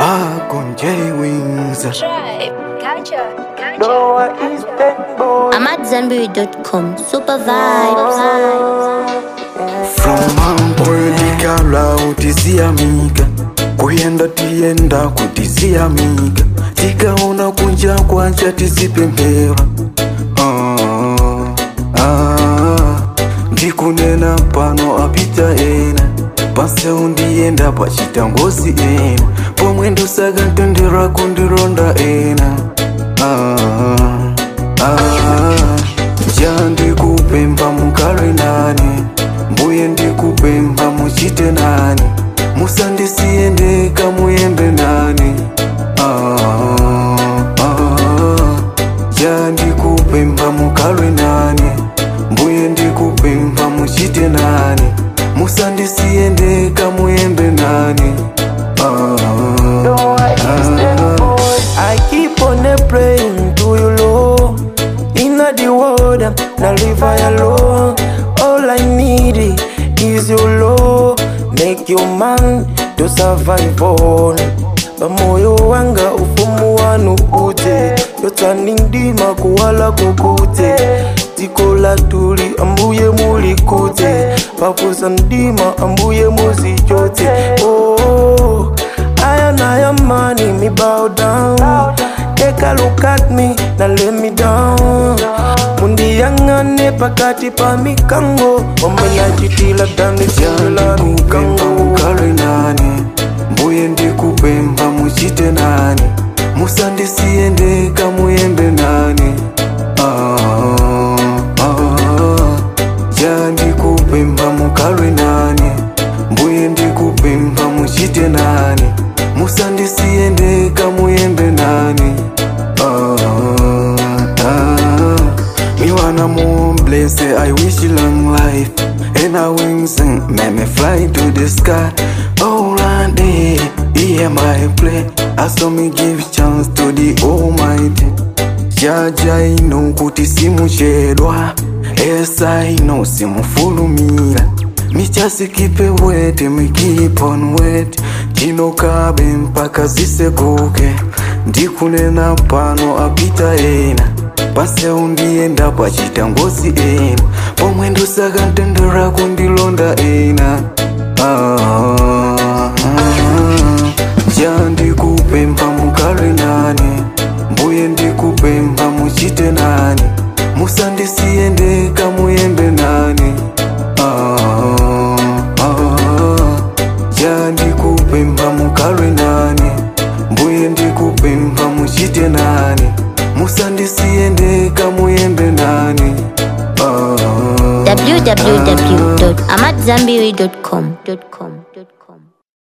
Akon J Wings. Tribe, gotcha, gotcha. Doa Eastern boy. I'm at Zenberry.com. Super vibes. From mamkwedikala utisiamika kuyenda tiyenda kutisiamika tikaona kunja kwacha tisipembera ah, ah, ndikunena pano apita ena paseu ndiyenda pachitangozi ena pomwe ndosaka ntendera kundironda ena ah, ah, ja ndikupemba mukale nane mbuye ndikupemba muchite nane musandisiye ndeka muyende nane ah, ah, ja ndikupemba mukale nane mbuye ndikupemba muchite nane musandisiye ndeka muyende nane ah, Doa Eastern boy. I keep on a praying to you, Lord. Inna the world, na live I alone. All I need is your love. Make you man to survive on. Pamoyo wanga ufumu wanu ute yotani ndima kuwala kukute tikola tuli ambuye mulikute papusa ndima ambuye muzichote oh, aya naya money me bow down take a look at me na let me down mundiyang'ane pakati pa mikango wamenyachitila dandisila ndikupemba mikango mukale nane mbuye ndikupemba muchite nane musandisiye ndeka muyende nane ah, ah, ja ndikupemba mukale nane mbuye ndikupemba muchite nane musandisiye ndeka muyende nane ah, ah. Me wanna more blessed, I wish you long life And I wings and make me fly to the sky All I day, hear my play I saw me give chance to the almighty Jaja ino kuti simuchedwa Yes I know simufulumira Me just keep it wet, me keep on wet Chinokabe mpaka zisekuke Ndikunena pano apita ena paseu ndiyenda pachitangozi ena pomwe ndosaka ntendera kundilonda ena ah, ah, ja ndikupemba mukale nane mbuye ndikupemba muchite nane musandisiye ndeka muyende nane ah, ah, ja ndikupemba mukale nane mbuye ndikupemba muchite nane musandisiye ndeka muyende nane ah, www.amatzambiri.com.